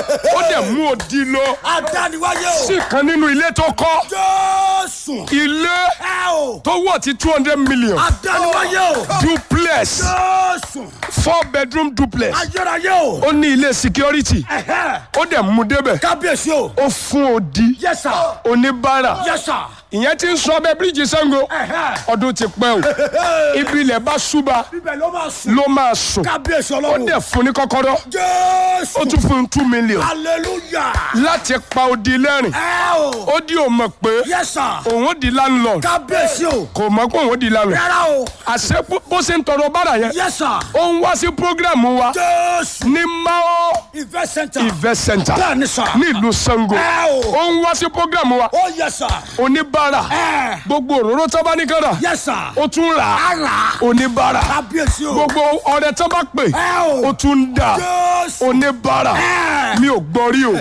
Speaker 1: ó dẹ̀ mú òdì lọ
Speaker 2: Adániwáyé o.
Speaker 1: sí kan nínú ilé tó kọ́
Speaker 2: Jésù.
Speaker 1: ilé
Speaker 2: Ẹ o.
Speaker 1: tó wọ̀ tí two hundred million
Speaker 2: Adániwáyé o.
Speaker 1: duplex
Speaker 2: Jésù.
Speaker 1: four bedroom duplex
Speaker 2: Ayérayé o.
Speaker 1: ó ní ilé security
Speaker 2: Ẹ̀hẹ́.
Speaker 1: ó dẹ̀ mú débẹ̀
Speaker 2: Kábíyèsí o.
Speaker 1: ó fún òdì
Speaker 2: Yes sir.
Speaker 1: oníbàárà
Speaker 2: Yes sir.
Speaker 1: ìyẹn ti ń sọ ọbẹ̀ bíríìjì Ṣàngó
Speaker 2: Ẹ̀hẹ́.
Speaker 1: ọdún ti pẹ́ o ibi ilẹ̀ bá ṣúba
Speaker 2: Bíbẹ̀ ló máa sùn.
Speaker 1: ló máa sùn
Speaker 2: Kábíyèsí
Speaker 1: ó
Speaker 2: ọlọ́run.
Speaker 1: dẹ̀ fún ní kọ́kọ́rọ́ ó
Speaker 2: Jésù.
Speaker 1: tún fún un two million
Speaker 2: Hallelujah.
Speaker 1: láti pa odi lẹ́rìn
Speaker 2: Ẹ o.
Speaker 1: ó di ò mọ̀ pé
Speaker 2: Yes sir.
Speaker 1: òun ó di landlord
Speaker 2: Kábíyèsí o.
Speaker 1: kò mọ̀ pé òun ó di landlord
Speaker 2: Rárá o.
Speaker 1: àṣẹ bó- bó ṣe ń tọrọ bára yẹn
Speaker 2: Yes sir.
Speaker 1: ó ń wá sí program wa
Speaker 2: Jésù.
Speaker 1: ní Mao
Speaker 2: Invest center.
Speaker 1: event center
Speaker 2: Bẹ́ẹ̀ni sir.
Speaker 1: nílùú Ṣàngó
Speaker 2: Ẹ o.
Speaker 1: ó ń wá sí program wa
Speaker 2: Oh yes sir.
Speaker 1: oníbàárà
Speaker 2: Ẹ.
Speaker 1: gbogbo òróró tó bá ní kọ́ra
Speaker 2: Yes sir.
Speaker 1: ó tún rà á
Speaker 2: Ara.
Speaker 1: oníbàárà
Speaker 2: Kábíyèsí o.
Speaker 1: gbogbo ọrẹ tó bá pè
Speaker 2: Ẹ o.
Speaker 1: ó tún ń dà
Speaker 2: Jésù.
Speaker 1: oníbàárà
Speaker 2: Ẹ.
Speaker 1: mi ò gbọ́ rí o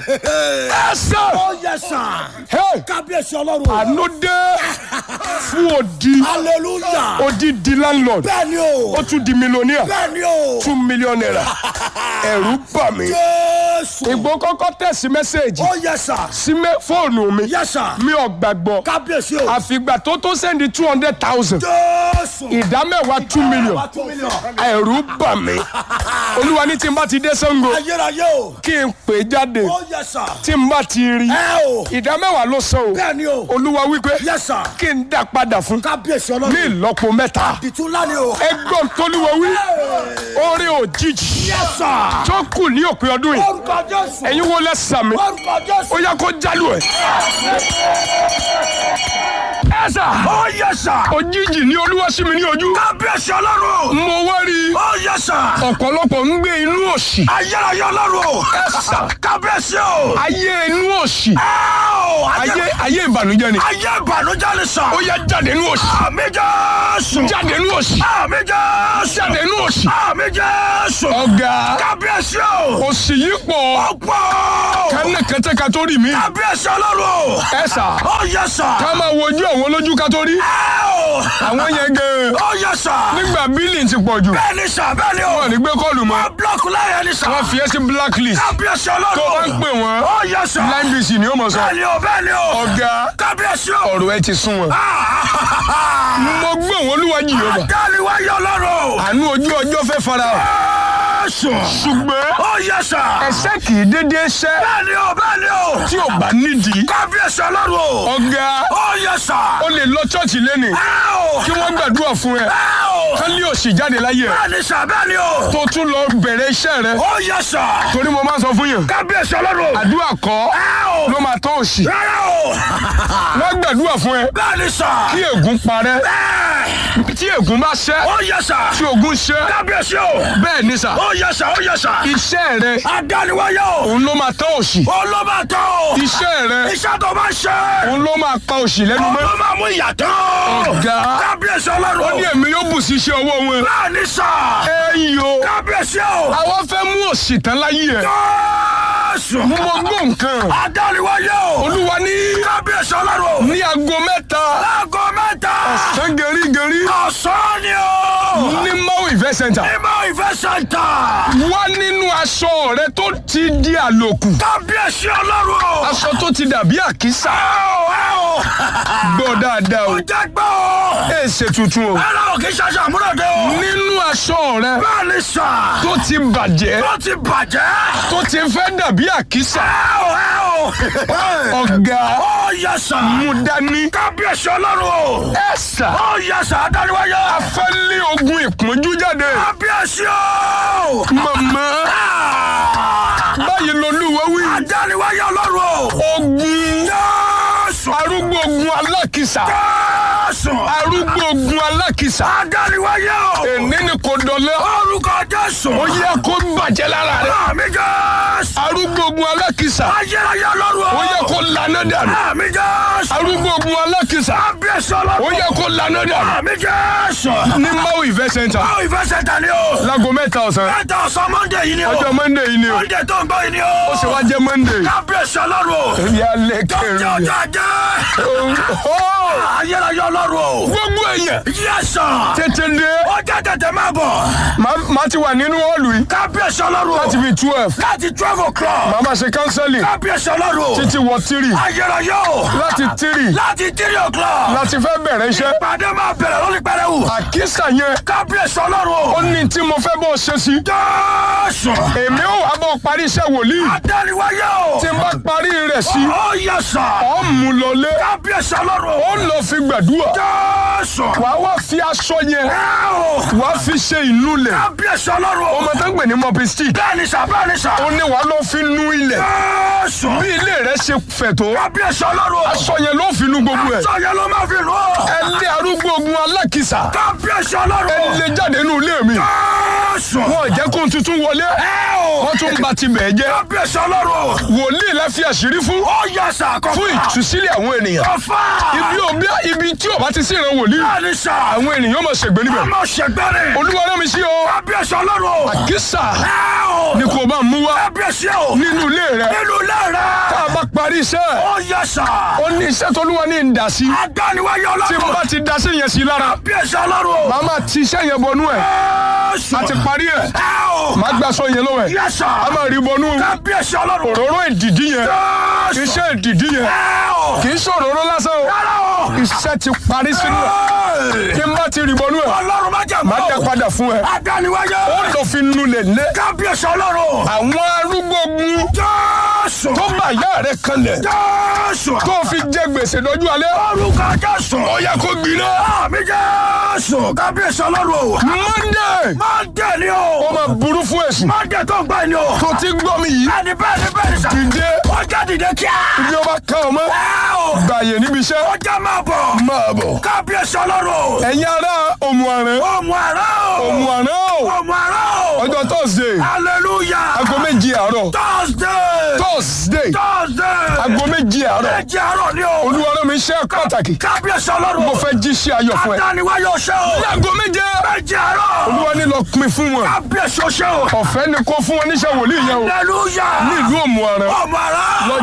Speaker 1: ẹ sẹ́
Speaker 2: Oh yes sir.
Speaker 1: Hey,
Speaker 2: Kábíyèsí ọlọ́run.
Speaker 1: àánú dé fún odi
Speaker 2: Hallelujah.
Speaker 1: odi di landlord
Speaker 2: Bẹ́ẹ̀ni o.
Speaker 1: ó tún di millionaire
Speaker 2: Bẹ́ẹ̀ni o.
Speaker 1: two million naira ẹ̀rù bà mí
Speaker 2: Jésù.
Speaker 1: ìgbó kọ́kọ́ tẹ̀sí mẹ́sẹ̀gì
Speaker 2: Oh yes sir.
Speaker 1: sí mẹ́- fóònù mi
Speaker 2: Yes sir.
Speaker 1: mi ò gbàgbọ́
Speaker 2: Kábíyèsí o.
Speaker 1: àfìgbà tó tó sẹ́ndí two hundred thousand
Speaker 2: Jésù.
Speaker 1: ìdá mẹ́wàá two million
Speaker 2: Wá two million.
Speaker 1: ẹ̀rù bà mí olúwa ní tí n bá ti dé Ṣàngó
Speaker 2: Ayérayé o.
Speaker 1: kí n pè é jáde
Speaker 2: Oh yes sir.
Speaker 1: tí n bá ti rí
Speaker 2: Ẹ o.
Speaker 1: ìdá mẹ́wàá ló san o
Speaker 2: Bẹ́ẹ̀ni o.
Speaker 1: olúwa wípé
Speaker 2: Yes sir.
Speaker 1: kí n dá padà fún
Speaker 2: Kábíyèsí
Speaker 1: ní
Speaker 2: ọlọ́run.
Speaker 1: ìlọ́po mẹ́ta
Speaker 2: Ìtúlá ni o.
Speaker 1: ẹgbọ́n tólúwa wí orí òjijì
Speaker 2: Yes sir.
Speaker 1: tó kù ní òpin ọdún yìí
Speaker 2: Orúkọ Jésù.
Speaker 1: ẹ̀yin wo lẹ sàmì
Speaker 2: Orúkọ Jésù.
Speaker 1: ó yẹ kó jálù ẹ̀. ẹ sà
Speaker 2: Oh yes sir.
Speaker 1: òjijì ní olúwa sí mi ní ojú
Speaker 2: Kábíyèsí ọlọ́run.
Speaker 1: mo wá rí
Speaker 2: Oh yes sir.
Speaker 1: ọ̀pọ̀lọpọ̀ ń gbé inú òṣì
Speaker 2: Ayérayé ọlọ́run o.
Speaker 1: ẹ sà
Speaker 2: Kábíyèsí o.
Speaker 1: ayé inú òṣì
Speaker 2: Ẹ o.
Speaker 1: ayé ayé ìbànújẹ́ ni
Speaker 2: Ayé ìbànújẹ́ ni sọ.
Speaker 1: ó yẹ jáde inú òṣì
Speaker 2: Àmì Jésù.
Speaker 1: jáde inú òṣì
Speaker 2: Àmì Jésù.
Speaker 1: jáde inú òṣì
Speaker 2: Àmì Jésù.
Speaker 1: ọ̀gá
Speaker 2: Kábíyèsí o.
Speaker 1: òṣì yìí pọ̀
Speaker 2: Ọ̀pọ̀.
Speaker 1: ká ní kẹtẹ ká tó rí mi.
Speaker 2: kábíyèsí ọlọ́run.
Speaker 1: ẹ sà
Speaker 2: ó yẹ sà.
Speaker 1: ká máa wojú àwọn olójú ká tó rí.
Speaker 2: ẹ o.
Speaker 1: àwọn yẹn gan
Speaker 2: ó yẹ sà.
Speaker 1: nígbà bílì ti pọ̀ jù
Speaker 2: bẹ́ẹ̀ ni sà bẹ́ẹ̀ ni o.
Speaker 1: wọn ò ní gbé kọ́ọ̀lù mọ́
Speaker 2: búlọ́ọ̀kù láyé ni sà.
Speaker 1: wọ́n fi ẹ́ sí blacklist
Speaker 2: kábíyèsí
Speaker 1: tó bá ń
Speaker 2: ọlọ́run.
Speaker 1: pè wọ́n
Speaker 2: ó yẹ sà.
Speaker 1: line bc ni ó mọ̀ sọ
Speaker 2: bẹ́ẹ̀ ni o bẹ́ẹ̀ ni o.
Speaker 1: ọ̀gá
Speaker 2: kábíyèsí o.
Speaker 1: ọ̀rọ̀ ẹ ti sún wọn. mo gbé òun olúwa jìyọba
Speaker 2: dáni wáyé ọlọ́run.
Speaker 1: àánú ojú ọjọ́ fẹ́ fara hàn
Speaker 2: sùn.
Speaker 1: ṣùgbọ́n
Speaker 2: ó yẹ sà.
Speaker 1: ẹsẹ̀ kì í dédé ṣẹ́
Speaker 2: bẹ́ẹ̀ ni o bẹ́ẹ̀ ni o.
Speaker 1: tí ò bá nídìí
Speaker 2: kábíyèsí ọlọ́run.
Speaker 1: ọ̀gá
Speaker 2: ó yẹ sà.
Speaker 1: ó lè lọ ṣọ́ọ̀ṣì lẹ́nìí
Speaker 2: ẹ o.
Speaker 1: kí wọ́n gbàdúrà fún ẹ
Speaker 2: ẹ o.
Speaker 1: kán lé òsì jáde láyé ẹ
Speaker 2: bẹ́ẹ̀ ni sà bẹ́ẹ̀ ni o.
Speaker 1: tó tún lọ bẹ̀rẹ̀ iṣẹ́ rẹ
Speaker 2: ó yẹ sà.
Speaker 1: torí mo máa ń sọ fún yàn
Speaker 2: kábíyèsí ọlọ́run.
Speaker 1: àdúrà kọ́
Speaker 2: ẹ o.
Speaker 1: ló máa tán òsì
Speaker 2: rárá o.
Speaker 1: wọ́n gbàdúrà fún ẹ
Speaker 2: bẹ́ẹ̀ ni sà.
Speaker 1: kí ègún parẹ́
Speaker 2: bẹ́ẹ̀.
Speaker 1: tí ègún bá ṣẹ́
Speaker 2: ó yẹ sà.
Speaker 1: tí ògún ṣẹ́
Speaker 2: kábíyèsí o.
Speaker 1: bẹ́ẹ̀ ni sà
Speaker 2: ó yẹ sà ó yẹ sà.
Speaker 1: iṣẹ́ rẹ
Speaker 2: adániwáyé o.
Speaker 1: òun ló máa tán òsì
Speaker 2: ó ló máa tán o.
Speaker 1: iṣẹ́ rẹ
Speaker 2: iṣẹ́ tó bá ṣe.
Speaker 1: òun ló máa pa òsì lẹ́nu
Speaker 2: ó
Speaker 1: mọ́
Speaker 2: ló máa mú ìyàtọ̀.
Speaker 1: Ọ̀gá.
Speaker 2: kábíyèsí
Speaker 1: ó
Speaker 2: ọlọ́run.
Speaker 1: ní èmi yóò bù sí iṣẹ́ ọwọ́ wọn
Speaker 2: bẹ́ẹ̀ ni sà.
Speaker 1: ẹ̀yìn o
Speaker 2: kábíyèsí o.
Speaker 1: àwọn fẹ́ mú òsì tán láyé ẹ̀
Speaker 2: Jésù.
Speaker 1: mo gbọ́ nǹkan
Speaker 2: adániwáyé o.
Speaker 1: olúwa ní
Speaker 2: kábíyèsí ọlọ́run.
Speaker 1: ní aago mẹ́ta
Speaker 2: láago mẹ́ta.
Speaker 1: sán gẹ̀rígẹ̀rí
Speaker 2: ọ̀sán ni o.
Speaker 1: ní maui event center
Speaker 2: ìmọ̀ ìfẹ́ sẹ́ńtà.
Speaker 1: wá nínú aṣọ rẹ tó ti di àlòkù
Speaker 2: kábíyèsí ọlọ́run o.
Speaker 1: aṣọ tó ti dàbí àkísà
Speaker 2: ẹ o ẹ o.
Speaker 1: gbọ́ dáadáa o
Speaker 2: ó jẹ́ gbọ́ o.
Speaker 1: ẹ ṣe tuntun o
Speaker 2: ẹ̀rọ òkè ṣaṣọ àmúlòdè o.
Speaker 1: nínú aṣọ rẹ
Speaker 2: bẹ́ẹ̀ ni sà.
Speaker 1: tó ti bàjẹ́
Speaker 2: ó ti bàjẹ́.
Speaker 1: tó ti fẹ́ dàbí àkísà
Speaker 2: ẹ o ẹ o.
Speaker 1: ọ̀gá
Speaker 2: ó yẹ sà.
Speaker 1: mú dání
Speaker 2: kábíyèsí ọlọ́run o.
Speaker 1: ẹ sà
Speaker 2: ó yẹ sà adániwáyé.
Speaker 1: fẹ́ lé ogun ìpọ́njú jáde
Speaker 2: kábíyèsí o.
Speaker 1: màmá báyìí lolúwa wí
Speaker 2: adániwáyé ọlọ́run o.
Speaker 1: ogun
Speaker 2: Jésù.
Speaker 1: arúgbó ogun alákìsà
Speaker 2: Jésù.
Speaker 1: arúgbó ogun alákìsà
Speaker 2: adániwáyé o.
Speaker 1: èní ni kò dọ̀lẹ́
Speaker 2: orúkọ Jésù.
Speaker 1: ó yẹ kó bàjẹ́ lára rẹ
Speaker 2: àmì Jésù.
Speaker 1: arúgbó ogun alákìsà
Speaker 2: ayérayé ọlọ́run o.
Speaker 1: ó yẹ kó lànà dànù
Speaker 2: àmì Jésù.
Speaker 1: arúgbó ogun alákìsà
Speaker 2: kábíyèsí ọlọ́run.
Speaker 1: ó yẹ kó lànà dànù
Speaker 2: àmì Jésù.
Speaker 1: ní maui event center
Speaker 2: báwo ìfẹ́ ṣe tà ní o.
Speaker 1: láago mẹ́ta ọ̀sán
Speaker 2: ẹ̀ta ọ̀sán mọ́ndé yìí ni o.
Speaker 1: ọjọ́ monday yìí ni o
Speaker 2: mọ́ndé tó ń gbọ́ yìí ni o.
Speaker 1: ó sì wá jẹ́ monday
Speaker 2: kábíyèsí ọlọ́run o.
Speaker 1: ìyá
Speaker 2: jẹ́
Speaker 1: lẹ́kẹ̀rẹ́
Speaker 2: ọjọ́ ajé. ayérayé ọlọ́run o.
Speaker 1: gbogbo èèyàn
Speaker 2: yẹ́sàn.
Speaker 1: tètè dé
Speaker 2: ó jẹ́ tètè máa bọ̀.
Speaker 1: Màá- màá ti wà nínú họ́ọ̀lù yìí
Speaker 2: kábíyèsí ọlọ́run o.
Speaker 1: láti fi twelve
Speaker 2: láti twelve o'clock.
Speaker 1: màá máa ṣe kánsẹ́lì
Speaker 2: kábíyèsí ọlọ́run o.
Speaker 1: títí wọ tírì
Speaker 2: ayérayé o.
Speaker 1: láti tírì
Speaker 2: láti three o'clock.
Speaker 1: láti fẹ́ bẹ̀rẹ̀ iṣẹ́
Speaker 2: ìpàdé máa bẹ̀rẹ̀ lórí pẹrẹwu.
Speaker 1: àkísà yẹn
Speaker 2: kábíyèsí ọlọ́run
Speaker 1: ó
Speaker 2: o.
Speaker 1: ní tí mo fẹ́ bọ́ ṣe sí
Speaker 2: jésù.
Speaker 1: èmi ò wá bọ́ parí iṣẹ́ wòlíì
Speaker 2: adániwáyé o.
Speaker 1: tí n bá parí rẹ̀ sí
Speaker 2: ó yẹ sàn.
Speaker 1: ọ̀ mú lọlé
Speaker 2: kábíyèsí ọlọ́run
Speaker 1: ó
Speaker 2: o.
Speaker 1: lọ fi gbàdúrà
Speaker 2: jésù.
Speaker 1: wàá wá fi aṣọ yẹn
Speaker 2: ẹ o.
Speaker 1: wàá fi ṣe ìlú lẹ̀
Speaker 2: kábíyèsí ọlọ́run o.
Speaker 1: ọmọ tó ń pè ní mopi stick
Speaker 2: bẹ́ẹ̀ni sà bẹ́ẹ̀ni sà.
Speaker 1: ó ní wàá lọ fi nu ilẹ̀
Speaker 2: jésù.
Speaker 1: bí ilé rẹ̀ ṣe fẹ̀ tó
Speaker 2: kábíyèsí ọlọ́run o.
Speaker 1: aṣọ yẹn ló fi nu gbogbo ẹ̀
Speaker 2: sọ̀yẹ́ ló máa fi rò ó.
Speaker 1: ẹ lé arúgbó ogun alákìsà
Speaker 2: kábíyèsí ọlọ́run
Speaker 1: ẹ
Speaker 2: o.
Speaker 1: lé jáde nínú ilé mi
Speaker 2: jésù.
Speaker 1: wọn ò jẹ́ kó n tuntun wọlé
Speaker 2: ẹ o.
Speaker 1: wọ́n tún ba ti bẹ̀ jẹ́
Speaker 2: kábíyèsí ọlọ́run o.
Speaker 1: wòlíì la fi àṣírí fún
Speaker 2: ó yẹ sà kọfà.
Speaker 1: fún ìtúsílẹ̀ àwọn ènìyàn
Speaker 2: kọfà.
Speaker 1: ibi òbí ibi tí ò bá ti sí ìran wòlíì
Speaker 2: bẹ́ẹ̀ni sà.
Speaker 1: àwọn ènìyàn máa ṣègbè níbẹ̀
Speaker 2: ọmọ ṣègbẹ́rẹ́.
Speaker 1: olúwa rán mi sí o
Speaker 2: kábíyèsí ọlọ́run o.
Speaker 1: àkísà
Speaker 2: ẹ o.
Speaker 1: ni kò bá mú wá
Speaker 2: kábíyèsí o.
Speaker 1: nínú ilé rẹ
Speaker 2: nínú ilé rẹ.
Speaker 1: tá a bá parí iṣẹ́
Speaker 2: ó yẹ sà.
Speaker 1: ó ní iṣẹ́ tó lúwa ní ìdásí
Speaker 2: adániwáyé
Speaker 1: tí mo
Speaker 2: ọlọ́run.
Speaker 1: bá ti dasí yẹn sí lára
Speaker 2: kábíyèsí ọlọ́run o.
Speaker 1: màá máa ti iṣẹ́ yẹn bọnú ẹ̀
Speaker 2: jésù.
Speaker 1: a ti parí ẹ̀
Speaker 2: ẹ o.
Speaker 1: màá gbà sọ yẹn lọ́wọ́ ẹ̀
Speaker 2: yẹ sà.
Speaker 1: a máa rí bọnú
Speaker 2: kábíyèsí ọlọ́run.
Speaker 1: òróró ìdìdí yẹn
Speaker 2: jésù.
Speaker 1: iṣẹ́ ìdìdí yẹn
Speaker 2: ẹ o.
Speaker 1: kì í ṣe òróró lásán o
Speaker 2: rárá o.
Speaker 1: iṣẹ́ ti parí sínú ẹ̀ kí n bá ti rí bọnú ẹ̀
Speaker 2: ọlọ́run má jẹ́
Speaker 1: màá dẹ
Speaker 2: mọ́.
Speaker 1: padà fún ẹ
Speaker 2: adániwáyé.
Speaker 1: ó lọ fi nulẹ̀ lé
Speaker 2: kábíyèsí ọlọ́run.
Speaker 1: àwọn arúgbó gun
Speaker 2: jésù.
Speaker 1: tó bá ìyá rẹ kanlẹ̀
Speaker 2: jésù.
Speaker 1: tó fi jẹ gbèsè lọ́jú alẹ́
Speaker 2: orúkọ jésù.
Speaker 1: ó yẹ kó gbiná
Speaker 2: àmì jésù. kábíyèsí ọlọ́run o.
Speaker 1: monday
Speaker 2: má dé ni
Speaker 1: ó
Speaker 2: o.
Speaker 1: máa burú fún èsì
Speaker 2: má dé tó ń gbà ni o.
Speaker 1: tó ti gbọ́ mi yìí
Speaker 2: ẹni bẹ́ẹ̀ ni bẹ́ẹ̀ ni sà.
Speaker 1: dìde
Speaker 2: ọjà dìde kíá.
Speaker 1: ibi ó bá ká ọmọ
Speaker 2: ẹ o.
Speaker 1: gbàyè níbi iṣẹ́
Speaker 2: ọjà máa bọ̀.
Speaker 1: máa bọ̀
Speaker 2: kábíyèsí ọlọ́run o.
Speaker 1: ẹ̀yin ará òmùàrán
Speaker 2: ọmọ àrà o.
Speaker 1: òmùàrán o
Speaker 2: ọmọ àrà o.
Speaker 1: ọjọ́ thursday
Speaker 2: hallelujah.
Speaker 1: aago méjì àárọ̀
Speaker 2: thursday.
Speaker 1: thursday
Speaker 2: thursday.
Speaker 1: aago méjì àárọ̀
Speaker 2: méjì àárọ̀ ni o.
Speaker 1: olúwa rán mi iṣẹ́ pàtàkì
Speaker 2: kábíyèsí ọlọ́run
Speaker 1: mo
Speaker 2: o.
Speaker 1: fẹ́ jíṣẹ́ ayọ̀ fún ẹ
Speaker 2: adániwáyé ọṣẹ o.
Speaker 1: aago méje
Speaker 2: méjì àárọ̀.
Speaker 1: olúwa ní lọ pin fún wọn
Speaker 2: kábíyèsí ọṣẹ o.
Speaker 1: ọ̀fẹ́ ni kó fún wọn níṣẹ́ wòlíì yẹn o
Speaker 2: hallelujah.
Speaker 1: ní ìlú òmùàrán
Speaker 2: ọmọ àrà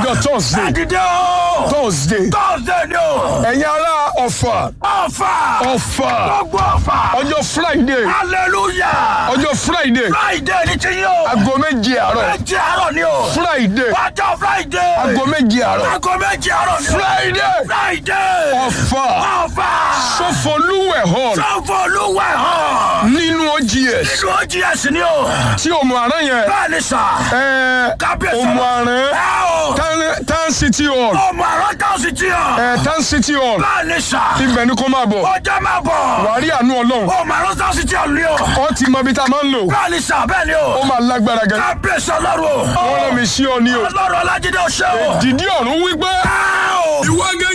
Speaker 1: ọjọ́ thursday
Speaker 2: Dídé o.
Speaker 1: thursday
Speaker 2: Thursday ni o.
Speaker 1: ẹ̀yin ará ọ̀fà
Speaker 2: Ọ̀fà.
Speaker 1: ọ̀fà
Speaker 2: Gbogbo ọ̀fà.
Speaker 1: ọjọ́ friday
Speaker 2: Hallelujah.
Speaker 1: ọjọ́ friday
Speaker 2: Friday ni ti yín o.
Speaker 1: aago méje àárọ̀
Speaker 2: Méjì àárọ̀ ni o.
Speaker 1: friday
Speaker 2: Ọjọ́ Friday.
Speaker 1: aago méje àárọ̀
Speaker 2: Aago méjì àárọ̀ ni o.
Speaker 1: friday
Speaker 2: Friday.
Speaker 1: ọ̀fà
Speaker 2: Ọ̀fà.
Speaker 1: sọfọlúwẹ̀ hall
Speaker 2: Sọ́fọ̀ olúwẹ̀ hàn.
Speaker 1: nínú ogs
Speaker 2: Nínú OGS ni o.
Speaker 1: tí òmù àrán yẹn
Speaker 2: Bẹ́ẹ̀ ni sà.
Speaker 1: ẹ
Speaker 2: Kábíyèsí
Speaker 1: òmù àrán
Speaker 2: Ẹ o.
Speaker 1: Tan- tan city hall
Speaker 2: Ọmọ àrọ́ tá a sì ti hàn.
Speaker 1: ẹ tan city hall
Speaker 2: Bẹ́ẹ̀ ni sà.
Speaker 1: ibẹ̀ ni kó máa bọ̀
Speaker 2: Ọjọ́ máa bọ̀.
Speaker 1: wàá rí àánú ọlọ́run
Speaker 2: Ọmọ àrọ́ tá a sì ti hàn ni o.
Speaker 1: ọ ti mọ ibi tá a máa ń lò
Speaker 2: Bẹ́ẹ̀ ni sà bẹ́ẹ̀ ni
Speaker 1: ó
Speaker 2: o.
Speaker 1: máa lágbára gan
Speaker 2: Kábíyèsí ọlọ́run o.
Speaker 1: wọ́n rán mi sí ọ ní o
Speaker 2: Ọlọ́run Ọlájídé ọ̀ṣẹ́ o.
Speaker 1: dìdí ọ̀run wípé
Speaker 2: Ẹ o.
Speaker 1: ìwọ gẹ́gẹ́